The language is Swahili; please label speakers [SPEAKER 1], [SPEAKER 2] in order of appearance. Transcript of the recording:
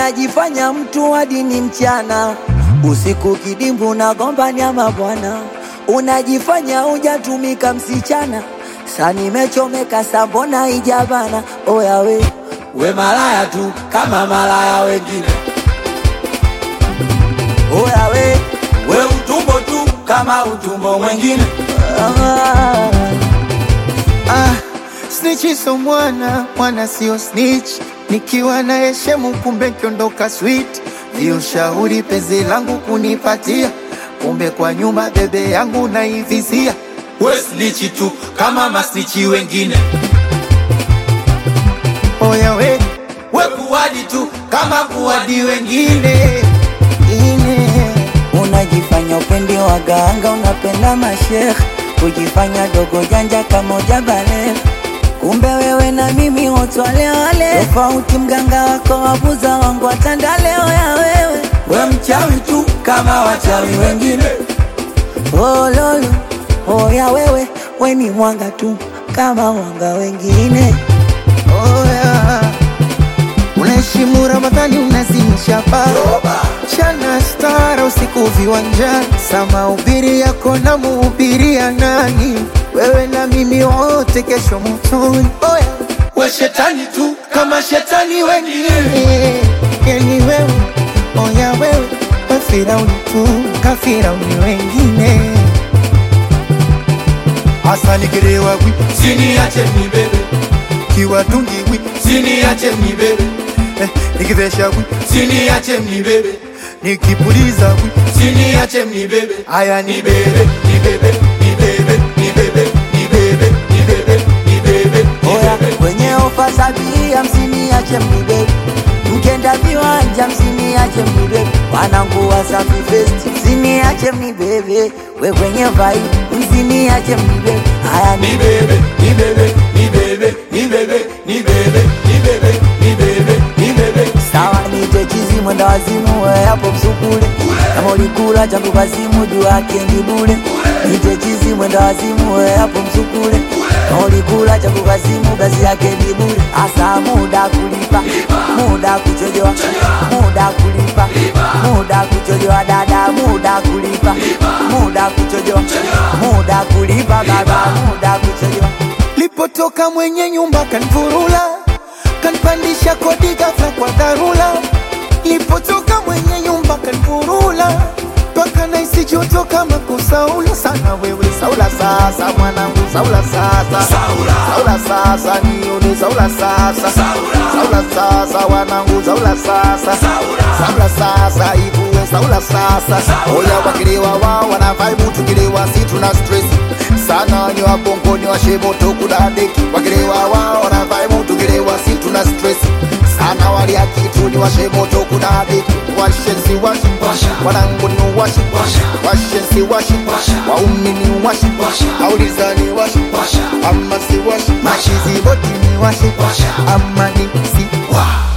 [SPEAKER 1] unajifanya mtu hadi ni mchana, usiku kidimbu na gomba nyama bwana, unajifanya hujatumika msichana, sa nimechomeka sambona ijabana, oya we we malaya tu kama malaya wengine, oya we we utumbo tu kama utumbo mwengine. Ah.
[SPEAKER 2] Ah, snitch so mwana, mwana sio snitch. Nikiwa na heshemu kumbe kiondoka sweet. Ndio shauri penzi langu kunipatia, kumbe kwa nyuma bebe yangu naivizia.
[SPEAKER 3] we snichi tu kama masnichi wengine
[SPEAKER 2] Oya we
[SPEAKER 3] we kuwadi tu kama kuwadi wengine
[SPEAKER 2] ine
[SPEAKER 1] Unajifanya upendi waganga, unapenda mashekh, kujifanya dogo janja kama ujabale. Kumbe wewe na mimi wote wale wale, tofauti mganga wako wabuza wangu watandale. Oya wewe, we mchawi tu kama wachawi wengine. Oh lolo, oya wewe, we ni mwanga tu kama wanga wengine.
[SPEAKER 2] Oya, unaheshimu Ramadhani, unazimisha bara chana stara usiku viwanjani, sama ubiri yako na muhubiria nani? Wewe na mimi wote kesho motoni. Oya,
[SPEAKER 3] we shetani tu kama shetani wengine
[SPEAKER 2] eh, yani wewe, oya wewe, we Firauni tu kafirauni wengine. Hasa nikilewa wi
[SPEAKER 3] siniache nibebe
[SPEAKER 2] kiwatungi wi
[SPEAKER 3] siniache nibebe
[SPEAKER 2] eh, nikivesha wi
[SPEAKER 3] siniache nibebe
[SPEAKER 2] nikipuliza wi
[SPEAKER 3] siniache nibebe
[SPEAKER 2] aya ni
[SPEAKER 3] nibebe nibebe nibebe nibebe nibebe nibebe nibebe
[SPEAKER 1] Oya, kwenye ofa sabini hamsini ache mnibebe, mkenda viwanja msiniache mnibebe, wanangu Wasafi Fest msiniache mnibebe, we kwenye vibe msiniache mnibebe, haya ni
[SPEAKER 3] nibebe nibebe nibebe nibebe nibebe nibebe nibebe nibebe
[SPEAKER 1] sawa, nite chizi mwenda wazimu, we hapo msukule, kama ulikula changu kazimu juu yake ni bure, nite chizi mwenda wazimu, we hapo msukule, kama ulikula changu kazimu kazi yake ni bure, asa muda kulipa, muda kuchojoa, muda kulipa, muda kuchojoa dada, muda kulipa, muda kuchojoa, muda kulipa baba, muda kuchojoa
[SPEAKER 2] lipotoka mwenye nyumba kanvurula kanpandisha kodi ghafla kwa dharura lipotoka mwenye nyumba kanvurula mpaka naisi joto kama kusaula sana wewe saula sasa mwanangu saula sasa
[SPEAKER 3] Saula.
[SPEAKER 2] saula sasa nione saula sasa saula sasa wanangu saula sasa saula sasa ivue saula sasa oya wakilewa wao wanavaibu tukilewa si tuna stress sana ni wabongo ni washemoto kudadeki wakilewa wao wanavaibu tukilewa si tuna stress sana walia kitu ni washemoto kudadeki washensi washi
[SPEAKER 3] Washa.
[SPEAKER 2] wanangu ni washi
[SPEAKER 3] Washa.
[SPEAKER 2] washensi washi
[SPEAKER 3] Washa.
[SPEAKER 2] waumi ni washi
[SPEAKER 3] Washa.
[SPEAKER 2] auliza ni washi
[SPEAKER 3] Washa.
[SPEAKER 2] ama si washi
[SPEAKER 3] Washa.
[SPEAKER 2] machizi boti ni washi
[SPEAKER 3] Washa.
[SPEAKER 2] ama ni si
[SPEAKER 3] Wa.